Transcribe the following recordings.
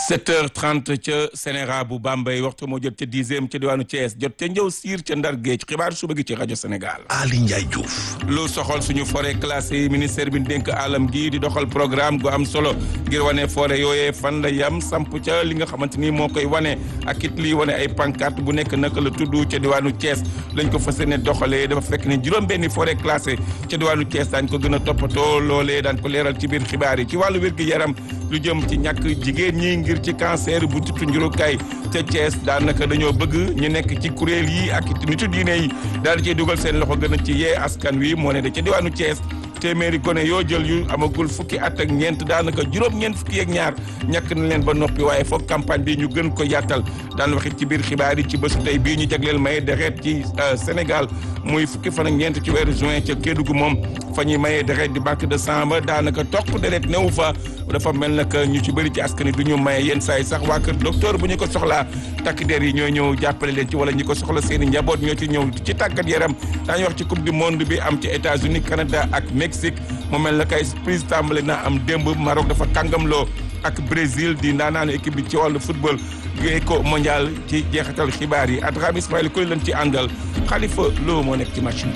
7h30 ca Sénégal bu Bambey waxtu moo jot ca dixième ca diwaanu Thiès jot ca njëw siir ca Ndar Géej xibaar suba gi ci rajo Sénégal. Ali Ndiaye Diouf. lu soxal suñu forêt classée ministère bi dénk alam gi di doxal programme gu am solo ngir wane forêt yooyee fan la yam samp ca li nga xamante ni moo koy wane ak it lii wane ay pancarte bu nekk naka la tudd ca diwaanu Thiès lañ ko fas yéene doxalee dafa fekk ne juróom-benni forêt classée ca diwaanu Thiès daañ ko gën a toppatoo loolee daan ko leeral ci biir xibaar yi ci wàllu wér-gu-yaram lu jëm ci ñàkk jigéen ñi ngir ci cancer bu tutu njurukaay ca Thiès daanaka dañoo bëgg ñu nekk ci kuréel yi ak nitu diine yi daal di ciy dugal seen loxo gën a ci yee askan wi moo ne da ca diwaanu Thiès téeméeri gone yoo jël yu amagul fukki at ak ñeent daanaka juróom-ñeent fukki ak ñaar ñàkk na leen ba noppi waaye foog campagne bi ñu gën ko yàttal daan waxit ci biir xibaar yi ci bésu tey bii ñu jagleel maye deret ci Sénégal muy fukki fan ak ñeent ci weeru juin ca Kédougou moom fa ñuy maye deret di banque de sang ba daanaka toq deret newu fa dafa mel na que ñu ci bëri ci askan wi du ñu maye yenn saa yi sax waa kër docteur bu ñu ko soxlaa takk der yi ñooy ñëw jàppale leen ci wala ñi ko soxla seen i njaboot ñoo ci ñëw ci tàggat yaram daañu wax ci coupe du monde bi am ci États-Unis Canada ak Mexique mu mel na kay prise tàmbale na am démb Maroc dafa kàngamloo ak Brésil di ndaanaanu équipe bi ci wàllu football éco mondial ci jeexital xibaar yi Abraham Ismaïla Koli lañ ci àndal Khalifa Lo moo nekk ci machine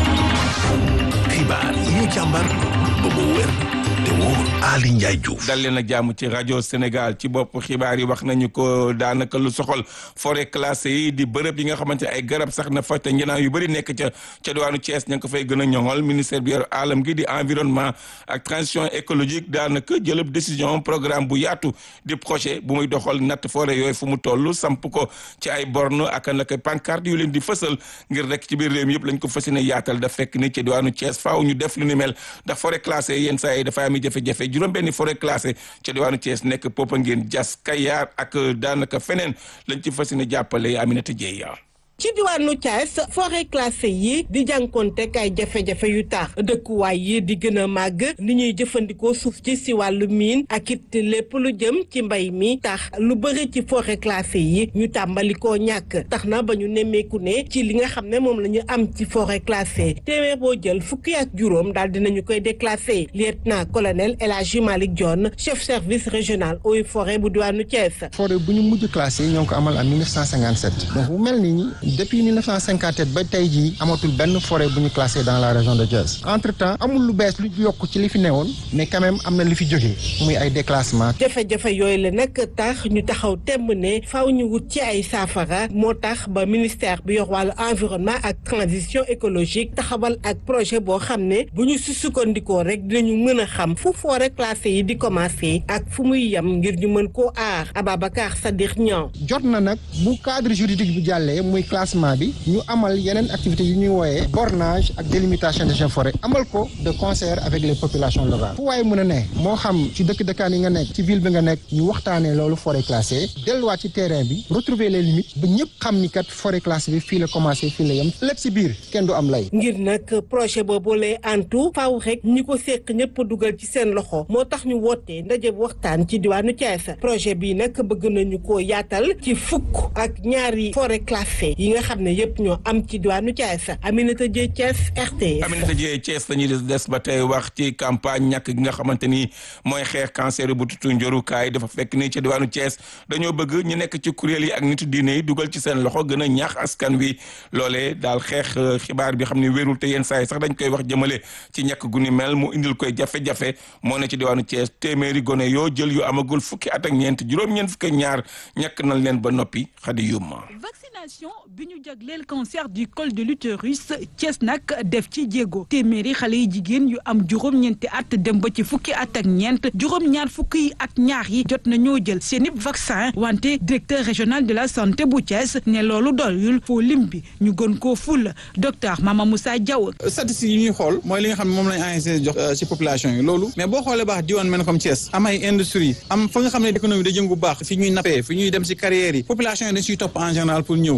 bi. xibaar yi ñu càmbar ba mu wér te wóor Ali Ndiaye Diouf. dal leen ak jàmm ci rajo Sénégal ci bopp xibaar yi wax nañu ko daanaka lu soxal forêt classée yi di bërëb yi nga xamante ay garab sax na fa te njënaaw yu bëri nekk ca ca diwaanu Thiès ña ngi ko fay gën a ñoŋol ministère bi yor alam gi di environnement ak transition écologique daanaka jëlëb décision programme bu yaatu di projet bu muy doxal natt forêt yooyu fu mu toll samp ko ci ay borne ak naka pancarte yu leen di fësal ngir rek ci biir réew mi yëpp lañ ko fas yéene yaatal da fekk ni ci diwaanu Thiès faaw ñu def lu ni mel ndax forêt classée yenn saa yi dafa am jafe-jafe juróom benni forêt classée ca diwaanu Thiès nekk Popenguine Diass Kayar ak daanaka feneen lañ ci fas yéene jàppale Aminata Dieye ci diwaanu Thiès forêt classée yi di jànkoontek ay jafe-jafe yu tax dëkkuwaay yi di gën a màgg ni ñuy jëfandikoo suuf ci si wàllu miin ak it lépp lu jëm ci mbay mi tax lu bëri ci forêt classée yi ñu tàmbali koo ñàkk tax na ba ñu nemmeeku ne ci li nga xam ne moom la ñu am ci forêt classée téeméer boo jël fukki ak juróom daal dinañu koy déclassé lieutenant colonel El Hadji Malick Dione chef service régional eaux et forêt bu diwaanu Thiès. forêt bu ñu mujj classé ñoo ngi ko amal en 1957 donc bu mel ni depuis 1957 ba tey jii amatul benn forêt bu ñu classé dans la région de Thiès entre temps amul lu bees lu yokk ci li fi newoon mais quand même am na li fi jógee muy ay déclassement. jafe-jafe yooyu la nag tax ñu taxaw temb ne faaw ñu wut ci ay saafara moo tax ba ministère bi yor wàllu environnement ak transition écologique taxawal ak projet boo xam ne bu ñu si sukkandikoo rek dinañu mën a xam fu forêt classée yi di commencé ak fu muy yem ngir ñu mën koo aar Ababacar Sadikh Niang. jot na nag bu cadre juridique bi jàllee muy classement bi ñu amal yeneen activités yu ñuy wooyee bornage ak délimitation des forêts amal ko de concert avec les populations locales fu waaye mën a ne moo xam ci dëkk dëkkaan yi nga nekk ci ville bi nga nekk ñu waxtaanee loolu forêt classée delluwaat ci terrain bi retrouver les limites ba ñëpp xam ni kat forêt classée bi fii la commencé fii la yem lépp si biir kenn du am lay. ngir nag projet boobu lay antu faaw rek ñi ko seq ñëpp dugal ci seen loxo moo tax ñu wootee ndaje waxtaan ci diwaanu Thiès projet bii nag bëgg nañu ko yaatal ci fukk ak ñaari forêt classée yi nga xam ne yëpp ñoo am ci diwaanu Thiès Aminata Dieye Thiès RTS. Aminata Dieye Thiès la ñuy des ba tey wax ci campagne ñàkk gi nga xamante ni mooy xeex cancer bu tutu njorukaay dafa fekk ni ci diwaanu Thiès dañoo bëgg ñu nekk ci kuréel yi ak nitu diine yi dugal ci seen loxo gën a ñaax askan wi loolee daal xeex xibaar bi xam ne wérul te yenn saa yi sax dañ koy wax jëmale ci ñàkk gu ni mel mu indil koy jafe-jafe moo ne ci diwaanu Thiès téeméeri gone yoo jël yu amagul fukki at ak ñeent juróom-ñeent fukki ñaar ñàkk nañ leen ba noppi xadi yumma vaccination bi ñu jagleel cancer du col de l'utérus Thiès nag def ci jéego téeméeri xale yi jigéen yu am juróom-ñeenti at dem ba ci fukki at ak ñeent juróom-ñaar fukki ak ñaar yi jot na ñoo jël seeni vaccin wante directeur régional de la santé bu Thiès ne loolu doyul foo lim bi ñu gën koo ful docteur Mama Moussa Diaw. statistiques yi ñuy xool mooy li nga xam ne moom lañ ANACIM jox ci population yi loolu mais boo xoolee baax diwaan mel comme Thiès am ay industrie am fa nga xam ne économie da jëngu baax fi ñuy nappee fi ñuy dem ci carrières yi population yi dañ siy topp en général pour ñëw loolu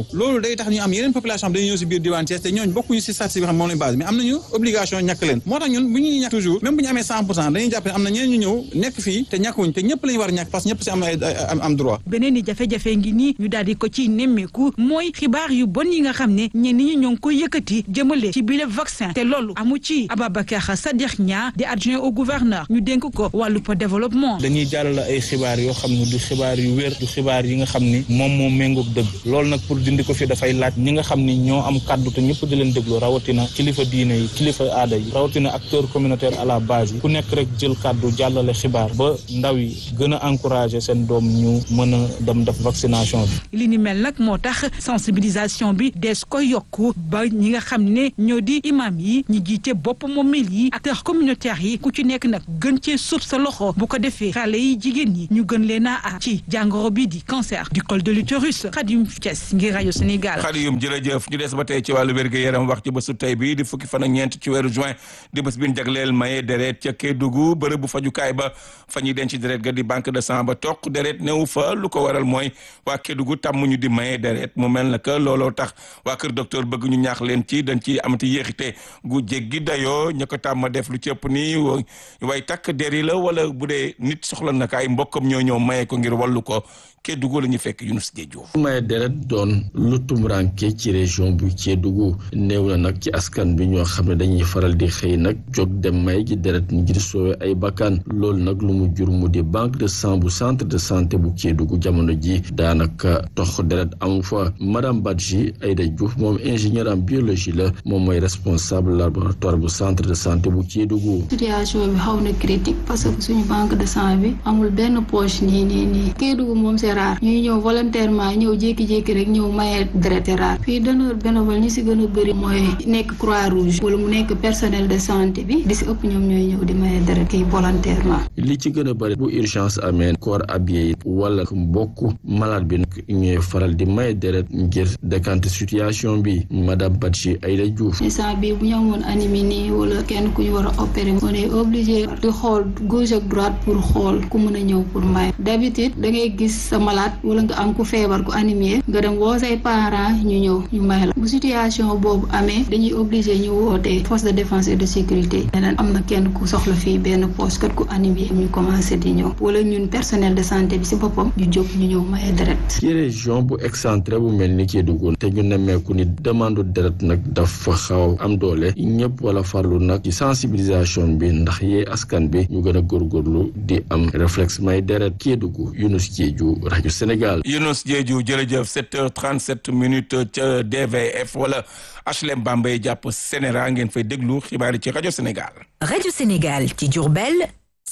day tax ñu am yeneen population xam dañuy ñëw si biir diwaan Thiès te ñooñu bokkuñu si statistique bi xam moom lañ base mais am nañu obligation ñàkk leen moo tax ñun bu ñuy ñàkk toujours même bu ñu amee cent pour cent dañuy jàpp ne am na ñeneen ñu ñëw nekk fii te ñàkkuñ te ñëpp lañu war a ñàkk parce que ñëpp si am ay am droit beneen i jafe-jafe ngi nii ñu daal di ko ciy nemmeeku mooy xibaar yu bon yi nga xam ne ñenn ñi ñoo ngi koy yëkkati jëmale ci bile vaccin te loolu amu ci Ababacar Sadikh Nia di adjoint au gouverneur ñu dénk ko wàllu développement dañuy jàllale ay xibaar yoo xam ne du xibaar yu wér du xibaar yi nga xam ni moom moo méngoog dëgg loolu nag pour dindi ko fi dafay laaj ñi nga xam ni ñoo am kàddu te ñëpp di leen déglu rawatina kilifa diine yi kilifa aada yi rawatina acteur communautaire à la base yi ku nekk rek jël kàddu jàllale xibaar ba ndaw yi gën a encouragé seen doom ñu mën a dem def vaccination bi. li ni mel nag moo tax sensibilisation bi des ko yokku ba ñi nga xam ne ñoo di imam yi ñi jiite bopp moomil yi acteurs communautaires yi ku ci nekk nag gën cee suuf sa loxo bu ko defee xale yi jigéen ñi ñu gën leen a aar ci jàngoro bi di cancer du col de l'utérus Khadim Thiès ngir rajo Sénégal. Khadim jërëjëf ñu des ba tey ci wàllu wér-gu-yaram wax ci bésu tey bi di fukki fan ak ñeent ci weeru juin di bés bi ñu jagleel maye deret ca Kédougou bërëb bu fajukaay ba fa ñuy denc deret ga di banque de sang ba toq deret newu fa lu ko waral mooy waa Kédougou tàmm ñu di maye deret mu mel na que looloo tax waa kër docteur bëgg ñu ñaax leen ci dañ ci amati yéexite gu jéggi dayoo ña ko tàmm def lu cëpp nii way takk der yi la wala bu dee nit soxla na ko ay mbokkam ñoo ñëw maye ko ngir wallu ko Kédougou la ñu fekk Younous Diedhiou maye deret doon lu tumranke ci région bu Kédougou néew na nag ci askan bi ñoo xam ne dañuy faral di xëy nag jóg dem may ji deret ngir soowe ay bakkan loolu nag lu mu jur mu di banque de sang bu centre de santé bu Kédougou jamono ji daanaka tox deret amu fa madame Badji Aïda Diouf moom ingénieur en biologie la moom mooy responsable laboratoire bu centre de santé bu Kédougou situation bi xaw na critique parce que suñu banque de sang bi amul benn poche nii nii nii Kédougou moom c'est rare ñuy ñëw volontairement ñëw jékki-jékki rek ñëw maye deret rare fii donneur bénévole ñi si gën a bëri mooy nekk croix rouge wala mu nekk personnel de santé bi di si ëpp ñoom ñooy ñëw di maye deret kii volontairement li ci gën a bëri bu urgence amee corps habillé yi wala mbokk malade bi nag ñooy faral di maye deret ngir décanter situation bi madame Badji Aïda Diouf instant bi bu ñu amoon anémie nii wala kenn ku ñu war a opérer on est obligé di xool gauche ak droite pour xool ku mën a ñëw pour maye d'habitude da ngay gis sa malade wala nga am ku feebar ku anémie nga dem woo say parents ñu ñëw ñu may la bu situation boobu amee dañuy obligé ñu woote force de défense et de sécurité neneen am na kenn ku soxla fii benn poste kat ku anémie ñu commencé di ñëw wala ñun personnel de santé bi si boppam ñu jóg ñu ñëw maye deret ci région bu excentré bu mel ni Kédougou te ñu nemmeeku ni demande deret nag dafa xaw am doole ñëpp wala farlu nag ci sensibilisation bi ndax yee askan bi ñu gën a góorgóorlu di am réflexe may deret Kédougou Younous Diedhiou rajo Sénégal. Younous Diedhiou jërëjëf 7h37 minutes ca DVF wala HLM Bambey jàpp Sénéra ngeen fay déglu xibaar yi ci rajo Sénégal. rajo Sénégal ci Diourbel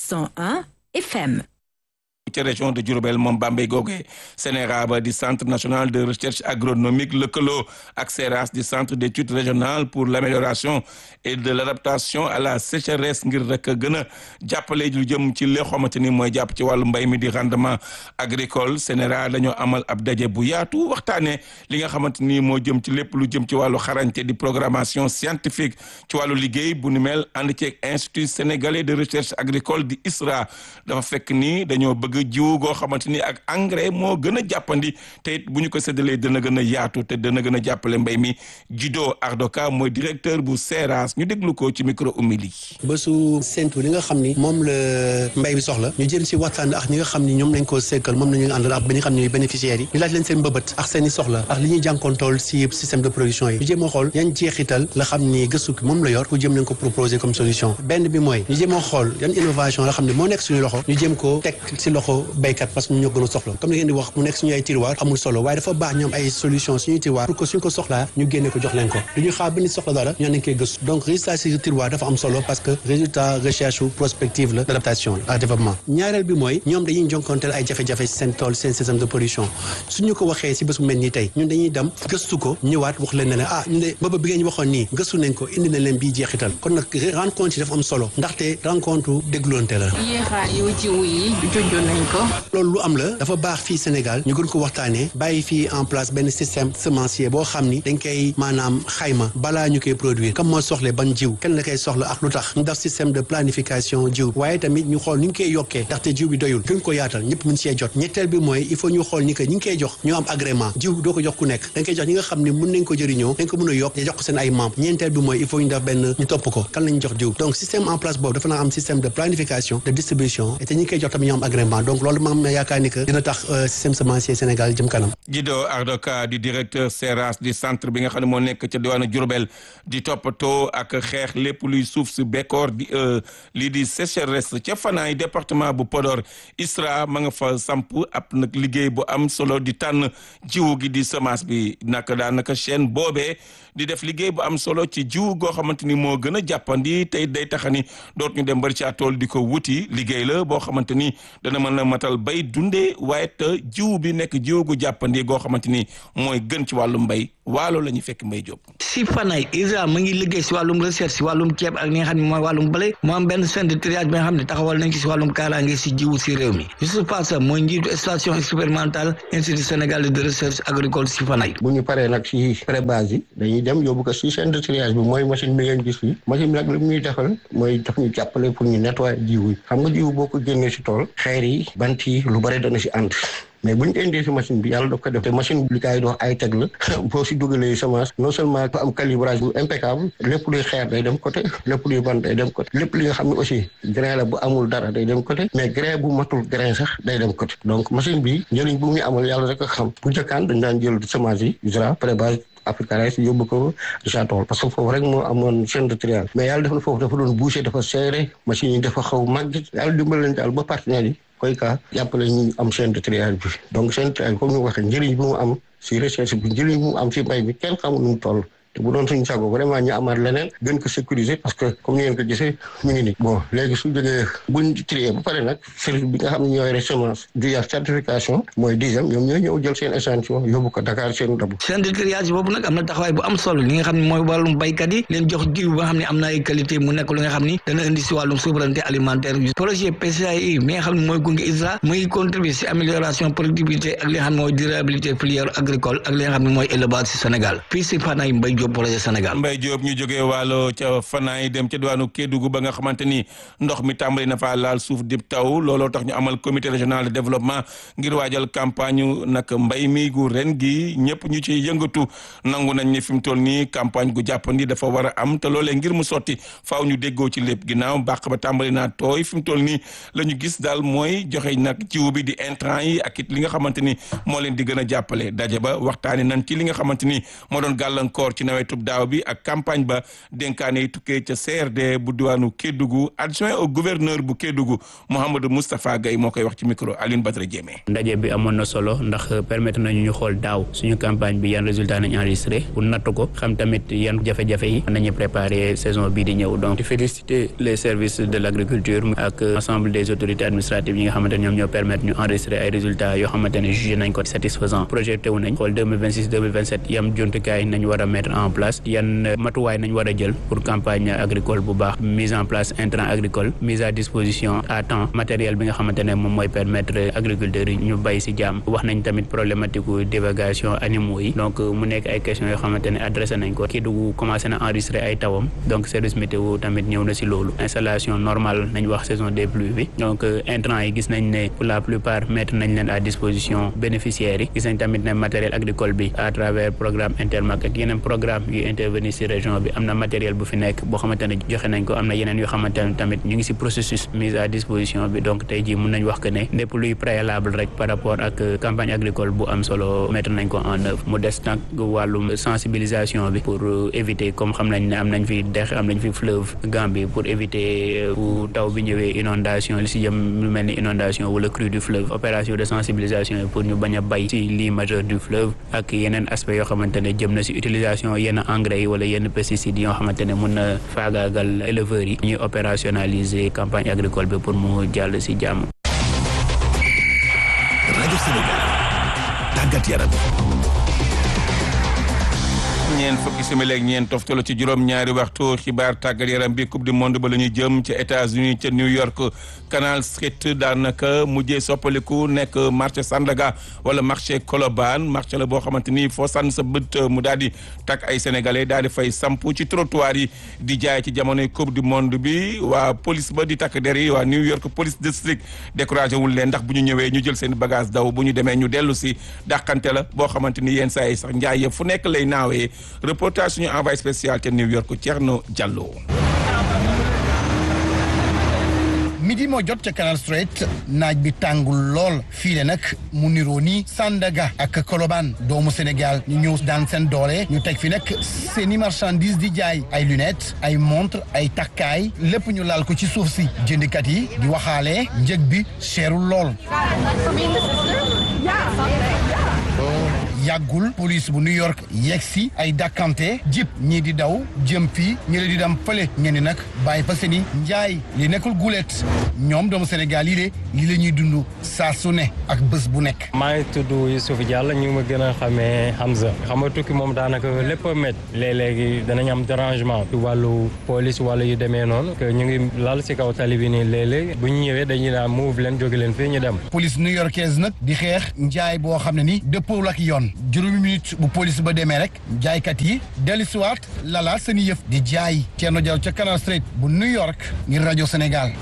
101 FM. ci région de Diourbel moom Bambey googee Sénéra ba di centre national de recherche agronomique lëkkaloo ak CERAS di centre d'études régionales pour l'amélioration et de l'adaptation à la sécheresse ngir rek gën a jàppale lu jëm ci li xamante ni mooy jàpp ci wàllu mbay mi di rendement agricole Sénéra dañoo amal ab daje bu yaatu waxtaanee li nga xamante ni moo jëm ci lépp lu jëm ci wàllu xarañte di programmation scientifique ci wàllu liggéey bu ni mel ànd ceeg institut sénégalais de recherche agricole di ISRA dafa fekk ni dañoo bëgg jiwu goo xamante ni ak engrais moo gën a jàppandi te it bu ñu ko séddalee dana gën a yaatu te dana gën a jàppale mbay mi Jido Ardoka mooy directeur bu CERAS ñu déglu ko ci micro umili bésu séntu li nga xam ni moom la mbay bi soxla ñu jëm si waxtaan ak ñi nga xam ni ñoom lañ ko sekkal moom nañu àndal ak ba ñi xam ne bénéficiaires yi ñu laaj leen seen mbëbët ak seen i soxla ak li ñuy jànkoontool si système de production yi ñu jéem a xool yan jeexital la xam ni gëstu ki moom la yor ku jëm nañ ko proposer comme solution benn bi mooy ñu jéem a xool yan innovation la xam ne moo nekk suñu loxo ñu jéem ko teg si loxo béykat parce que ñu ñoo gën a soxla comme ni ngeen di wax mu nekk suñu ay tiroir amul solo waaye dafa baax ñu am ay solution suñuy tiroir pour que suñ ko soxlaa ñu génne ko jox leen ko du ñu xaar ba nit soxla dara ñu nañ koy gëstu donc résultat si tiroir dafa am solo parce que résultat recherche ou prospective la d'adaptation ak développement ñaareel bi mooy ñoom dañuy jonkonteel ay jafe-jafe seen tool seen système de production suñu ko waxee si bés bu mel nii tey ñun dañuy dem gëstu ko ñëwaat wax leen ne leen ah ñu de booba bi ngeen waxoon nii gëstu nañ ko indi na leen bii jeexital kon nag rencontre yi dafa am solo ndaxte rencontre dégloonte la yéexaay yow jiw yi junjoon nañ nañ ko. loolu lu am la dafa baax fii Sénégal ñu gën ko waxtaanee bàyyi fii en place benn système semencier boo xam ni dañ koy maanaam xayma balaa ñu koy produire comme moo soxle ban jiw kenn la koy soxla ak lu tax ñu def système de planification jiw waaye tamit ñu xool ni ñu koy yokkee ndaxte jiw bi doyul gën ko yaatal ñëpp mun see jot ñetteel bi mooy il faut ñu xool ni que ñi ngi koy jox ñu am agrément jiw doo ko jox ku nekk dañ koy jox ñi nga xam ne mun nañ ko jëriñoo dañ ko mën a yokk te jox ko seen ay membres ñeenteel bi mooy il faut ñu def benn ñu topp ko kan lañ jox jiw donc système en place boobu dafa naa am système de planification de distribution et te ñi ngi koy jox tamit ñu am agrément donc loolu ma am na yaakaar ni que dina tax système semencier Sénégal jëm kanam Guido Ardoka di directeur SERAS di centre bi nga xam ne moo nekk ca diwaanu Diourbel di toppatoo ak xeex lépp luy suuf si bekkoor di lii di sécheresse ca Fanaay département bu Podor ISRA ma nga fa samp ab nag liggéey bu am solo di tànn jiwu gi di semence bi naka daanaka chaîne boobee di def liggéey bu am solo ci jiwu goo xamante ni moo gën a jàppandi tey day taxani doot ñu dem bari ci tool di ko wuti liggéey la boo xamante ni dana mën a matal bay dundee waaye te jiwu bi nekk jiwu gu jàppandi goo xamante ni mooy gën ci wàllum mbay waalo la ñuy fekk mbay jóob si Fanaay ISRA mu ngi liggéey si wàllum recherche si wàllum ceeb ak li nga xam ne mooy wàllum blé moo am benn centre de triage bi nga xam ne taxawal nañ ko si wàllum kaaraange si jiwu si réew mi Youssouf Passa mooy njiitu station expérimentale institut sénégalais de recherche agricole si Fanaay bu ñu paree nag si pré-base yi dañuy dem yóbbu ko si centre de triage bi mooy machine bi ngeen gis fii machine bi nag li muy defal mooy daf ñu jàppale pour ñu nettoyer jiwu yi xam nga jiwu boo ko génnee si tool xeer yi bant yi lu bëri dana si ànd mais bu ñu ko indee si machine bi yàlla daf ko def te machine bi li kaay di wax ay teg la boo si dugalee semence non seulement dafa am calibrage bu impeccable lépp luy xeer day dem côté lépp luy bant day dem côté lépp li nga xam ne aussi grain la bu amul dara day dem côté mais grain bu matul grain sax day dem côté donc machine bi njëriñ bu muy amal yàlla rek a xam bu njëkkaan dañ daan jël semence yi ISRA pré-base africain si yóbbu ko Richard Toll parce que foofu rek moo amoon chaîne de triage mais yàlla def na foofu dafa doon bouché dafa serré machine yi dafa xaw màgg yàlla dimbal leen daal ba partenaires yi koy ka jàppale ñu am chaîne de triage bi donc chaîne de triage comme ni waxee njëriñ bi mu am si recherche bi njëriñ bi mu am si mbay bi kenn xamul nu mu toll te bu doon suñu sago vraiment ñu amaat leneen gën ko sécuriser parce que comme ni ngeen ko gisee mu ngi nii bon léegi su jógee buñ trier ba pare nag service bi nga xam ne ñoo yore semence du yar certification mooy dixième ñoom ñooy ñëw jël seen échantillon yóbbu ko Dakar seen dabu centre de triage boobu nag am na taxawaay bu am solo li nga xam ne mooy wàllum baykat yi leen jox jiw ba nga xam ne am na ay qualité mu nekk lu nga xam ni dana indi si wàllum souveraineté alimentaire bi projet PCI mi nga xam ne mooy gunge ISRA mu ngi contribuer si amélioration productivité ak li nga xam ne mooy durabilité filière agricole ak li nga xam ne mooy élevage si Sénégal fii si Fanaay Mbaye Diop projet Sénégal Mbaye Diop ñu jógee wàllo ca Fanaay dem ca diwaanu Kédougou ba nga xamante ni ndox mi tàmbali na faa laal suuf dib taw looloo tax ñu amal comité régional de développement ngir waajal campagne nag mbay mi gu ren gi ñëpp ñu ci yëngatu nangu nañ ni fi mu toll nii campagne gu jàppandi dafa war a am te loolee ngir mu sotti faaw ñu déggoo ci lépp ginnaaw bàq ba tàmbali naa tooy fi mu toll nii la ñu gis daal mooy joxe nag jiw bi di intrant yi ak it li nga xamante ni moo leen di gën a jàppale daje ba waxtaane nañ ci li nga xamante ni moo doon gàllankoor ci nawetub daaw bi ak campagne ba dénkaane yi tukkee ca CRD bu diwaanu Kédougou adjoint au gouverneur bu Kédougou Mouhamadou Moustapha Gaye moo koy wax ci micro Aline Badara Diémé ndaje bi amoon na solo ndax permettre nañu ñu xool daaw suñu campagne bi yan résultat nañ enregistré pour natt ko xam tamit yan jafe-jafe yi nañu préparer saison bii di ñëw donc di féliciter les services de l' agriculture ak ensemble des autorités administratives yi nga xamante ne ñoom ñoo permettre ñu enregistrer ay résultats yoo xamante ne jugé nañ ko satisfaisant projeté wu nañ xool 2026 2027 yam jumtukaay nañ war a mettre en place yan matuwaay nañ war a jël pour campagne agricole bu baax mise en place intrant agricole mise à disposition à temps matériel bi nga xamante ne moom mooy permettre agriculteurs yi ñu bay si jàmm wax nañ tamit problématique divagation animaux yi donc mu nekk ay questions yoo xamante ne adressé nañ ko Kédougou commencé na enregistrer ay tawam donc service météo tamit ñëw na si loolu installation normale nañ wax saison des pluies bi donc intrant yi gis nañ ne pour la plupart mettre nañ leen à disposition bénéficiaires yi gis nañ tamit ne matériel agricole bi à travers programme Intermac ak yeneen programme yu intervenir si région bi am na matériel bu fi nekk boo xamante ne joxe nañ ko am na yeneen yoo xamante ne tamit ñu ngi si processus mise à disposition bi donc tey jii mun nañ wax que ne lépp luy préalable rek par rapport ak campagne agricole bu am solo mettre nañ ko en œuvre mu des nag wàllum sensibilisation bi pour éviter comme xam nañ ne am nañ fi dex am nañ fi fleuve Gambie pour éviter bu taw bi ñëwee inondation li si jëm lu mel ni inondation wala crue du fleuve opération de sensibilisation yi pour ñu bañ a bay si lii majeur du fleuve ak yeneen aspect yoo xamante ne jëm na si utilisation yenn engrais yi wala yenn pesticides yoo xamante ne mun na faagaagal éleveurs yi ñuy opérationnaliser campagne agricole bi pour mu jàll si jàmm. rajo Sénégal tàggat yaram ñeen fukki simili ak ñeen toftalu ci juróom-ñaari waxtu xibaar tàggat yaram bi coupe du monde ba la ñuy jëm ca États-Unis ca New York Canal Street daanaka mujjee soppaliku nekk marché Sandaga wala marché Colobane marché la boo xamante ni foo sànn sa bët mu daal di takk ay sénégalais daal di fay samp ci trottoir yi di jaay ci jamonoy coupe du monde bi waa police ba di takk der yi waa New York police district découragé wul leen ndax bu ñu ñëwee ñu jël seen bagage daw bu ñu demee ñu dellu si dàqante la boo xamante ni yenn saa yi sax njaay yëpp fu nekk lay naawee reportage suñu envoyé spécial ca New York Thierno Diallo. midi moo jot ca Canal Street naaj bi tàngul lool fii le nag mu niroo ni Sandaga ak Colobane doomu Sénégal ñu ñëw daan seen doole ñu teg fi nag seeni marchandise di jaay ay lunettes ay montre ay takkaay lépp ñu laal ko ci suuf si jëndkat yi di waxaale njëg bi seerul lool yàggul police bu New York yegg si ay dàkkante jip ñii di daw jëm fii ñi di dem fële ñenn nag bàyyi fa seeni njaay li nekkul gulet ñoom doomu Sénégal yi de li la ñuy dund saa su ne ak bés bu nekk. maa ngi tudd Youssouf Diallo ñu ma gën a xamee Hamza xam nga tukki moom daanaka lépp a métti léeg-léegi danañ am dérangement ci wàllu police wala yu demee noonu que ñu ngi lal si kaw tali bi nii léeg-léeg bu ñu ñëwee dañuy daan move leen jóge leen fii ñu dem. police new yorkaise nag di xeex njaay boo xam ne ni dëppoo ak yoon juróomi minute bu police ba demee rek jaaykat yi dellusiwaat lala seen yëf di jaay Thierno Diallo ca Canal Street bu New York ngir rajo Sénégal.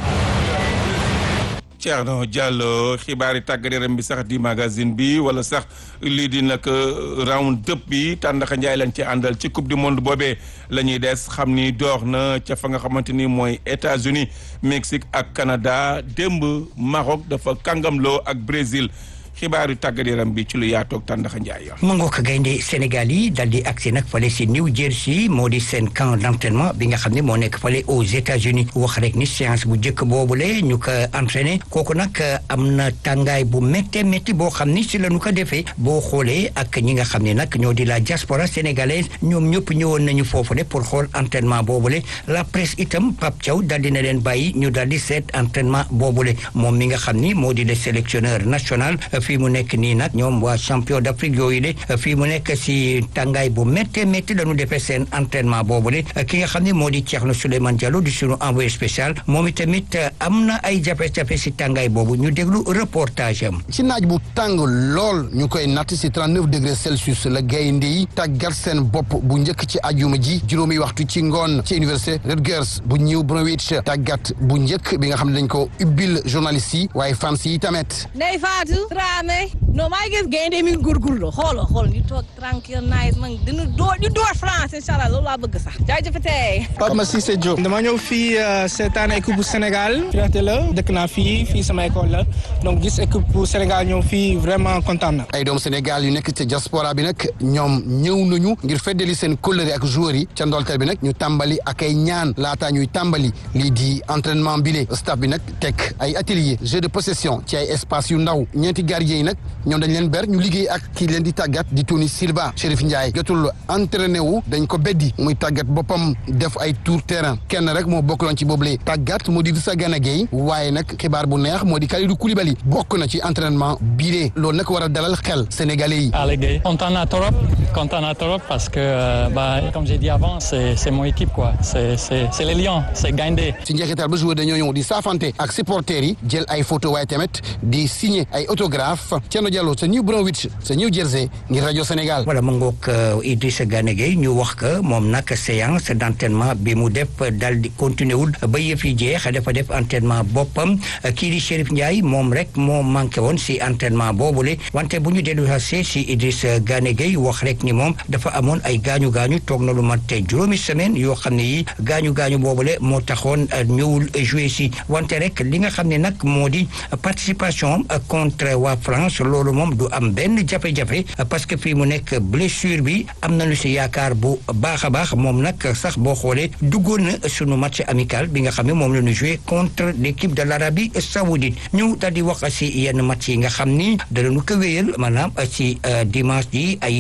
Thierno Diallo xibaari tàggat yaram bi sax di magazine bi wala sax lii di nag round up bi tàndaxa njaay lañ ci àndal ci coupe du monde boobee la ñuy des xam ni door na ca fa nga xamante ni mooy États-Unis Mexique ak Canada démb Maroc dafa kàngamloo ak Brésil xibaaru tàggat yaram bi ci lu yaatoog tàndaxa njaay mu ngoog gaynde Sénégal yi dal di agsi nag fale si New Jersey moo di seen camp d'entraînement bi nga xam ne moo nekk fale aux États-Unis wax rek ni séance bu njëkk boobule ñu ko entraîné kooku nag am na tàngaay bu métte métti boo xam ni si la ñu ko defee boo xoolee ak ñi nga xam ne nag ñoo di la diaspora sénégalaise ñoom ñëpp ñëwoon nañu foofule pour xool entraînement boobule la presse itam Pape Thiaw dal di na leen bàyyi ñu dal di seet entraînement boobule moom mi nga xam ni moo di le sélectionneur national fii mu nekk nii nag ñoom waa champion d'Afrique yooyu de fii mu nekk si tàngaay bu méttee métti dañu defee seen entraînement boobu de ki nga xam ne moo di Thierno Souleymane Diallo di sunu envoyé spécial moom itamit am na ay jafe-jafe si tàngaay boobu ñu déglu reportage am. ci naaj bu tàng lool ñu koy natt si 39 degré Celsius la gaynde yi tàggat seen bopp bu njëkk ci ajuma ji juróomi waxtu ci ngoon ci université Rutgers bu New Brunswick tàggat bu njëkk bi nga xam ne dañ ko ubbil journaliste yi waaye fans yi tamit. Ndeye Fatou Dramé non maa ngi gis gaynde mi ngi góorgóorlu xooloo xool ñu toog tranquille nice man dina door ñu door France incha allah loolu laa bëgg sax jaajëfatee. Fatma Cissé Diop dama ñëw fii seetaan équipe bu Sénégal fierté la dëkk naa fii fii sama école la donc gis équipe bu Sénégal ñëw fii vraiment kontaan na. ay doomu Sénégal yu nekk ci diaspora bi nag ñoom ñëw nañu ngir feddali seen kóllëre ak joueurs yi ca ndolteel bi nag ñu tàmbali ak ay ñaan laataa ñuy tàmbali lii di entraînement bile staff bi nag teg ay atelier jeu de possession ci ay espace yu ndaw ñeenti gardien yi nag ñoom dañ leen ber ñu liggéey ak kii leen di tàggat di Tony Silva Chérif Ndiaye jotul entraîné wu dañ ko beddi muy tàggat boppam def ay tour terrain kenn rek moo bokkloon ci boobule tàggat moo di Idrissa Gana Gueye waaye nag xibaar bu neex moo di Kalidou Koulibaly bokk na ci entraînement bii loolu nag war a dalal xel sénégalais yi. Allez Gueye kontaan naa trop kontaan naa trop parce que bah comme j'ai dit avant c'est c'est mon équipe quoi c'est c'est c'est les Lions c'est Gaindé. ci njeexital ba joueur dañoo ñëw di saafante ak supporters yi jël ay photo waaye tamit di signer ay autographe Thierno Diallo sa New Brunswick sa New Jersey ngir rajo Sénégal. voilà mu ngoog Idrissa Gana Gueye ñu wax que moom nag séance d'entraînement bi mu def dal di continuer wul ba yëf yi jeex dafa def entraînement boppam kii di Chérif Ndiaye moom rek moo manqué woon si entraînement boobule wante bu ñu dellu see si Idrissa Gana Gueye wax rek ni moom dafa amoon ay gaañu gaañu toog na lu mat juróomi semaine yoo xam ne yi gaañu gaañu boobule moo taxoon ñëwul jouer si wante rek li nga xam ne nag moo di participation contre waa France loolu moom du am benn jafe-jafe parce que fii mu nekk blessure bi am nañu si yaakaar bu baax a baax moom nag sax boo xoolee duggoon na sunu match amical bi nga xam ne moom la ñu joué contre l'équipe de l'Arabie saoudite ñu daal di wax si yenn match yi nga xam ni danañu ko wéyal maanaam si dimanche ji Haïti di daje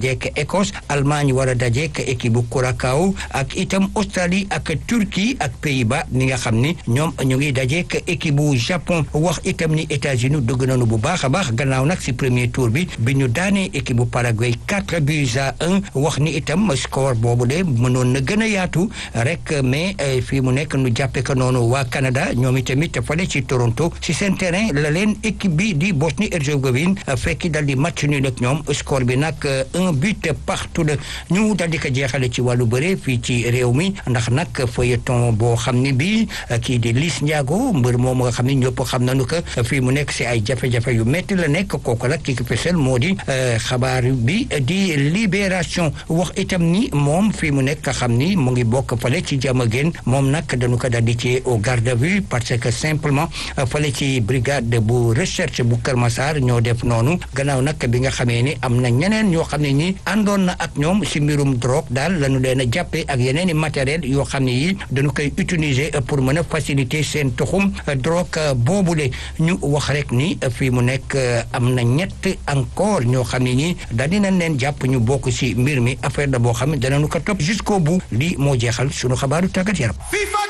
dajeek Écosse Allemagne war a dajeek équipe bu Curaçao ak itam Australie ak Turquie ak Pays-Bas ni nga xam ni ñoom ñu ngi dajeek équipe bu Japon wax itam ni États-Unis dugg nañu bu baax a baax gannaaw nag si premier tour bi bi ñu daanee équipe bu Paraguay quatre buts à un wax ni itam score boobu de mënoon na gën a yaatu rek mais fii mu nekk nu jàppe ko noonu waa Canada ñoom itamit fale ci Toronto si seen terrain la leen équipe bi di Bosnie Herzégovine fekki dal di match nul ak ñoom score bi nag un but partout la ñu dal di ko jeexale ci wàllu bëre fii ci réew mi ndax nag feuilleton boo xam ne bii kii di Liss Ndiago mbër moom nga xam ne ñëpp xam nañu ko fii mu nekk si ay jafe-jafe yu métti la nekk kooku nag ki ko fesal moo di xabaar bi di libération wax itam ni moom fii mu nekk xam ni mu ngi bokk fale ci jàmm gën moom nag dañu ko dal di ci au garde à vue parce que simplement fale ci brigade bu recherche bu Kër Massar ñoo def noonu gannaaw nag bi nga xamee ni am na ñeneen ñoo xam ne ni àndoon na ak ñoom si mbirum drogue daal lañu leen a jàppee ak yeneen i matériel yoo xam ne yi dañu koy utiliser pour mën a faciliter seen tuxum drogue boobule ñu wax rek ni fii mu nekk am na ñett encore ñoo xam ne nii daal dinañ leen jàpp ñu bokk si mbir mi affaire da boo xam ne danañu ko topp jusqu'au bout lii moo jeexal sunu xabaaru tàggat yaram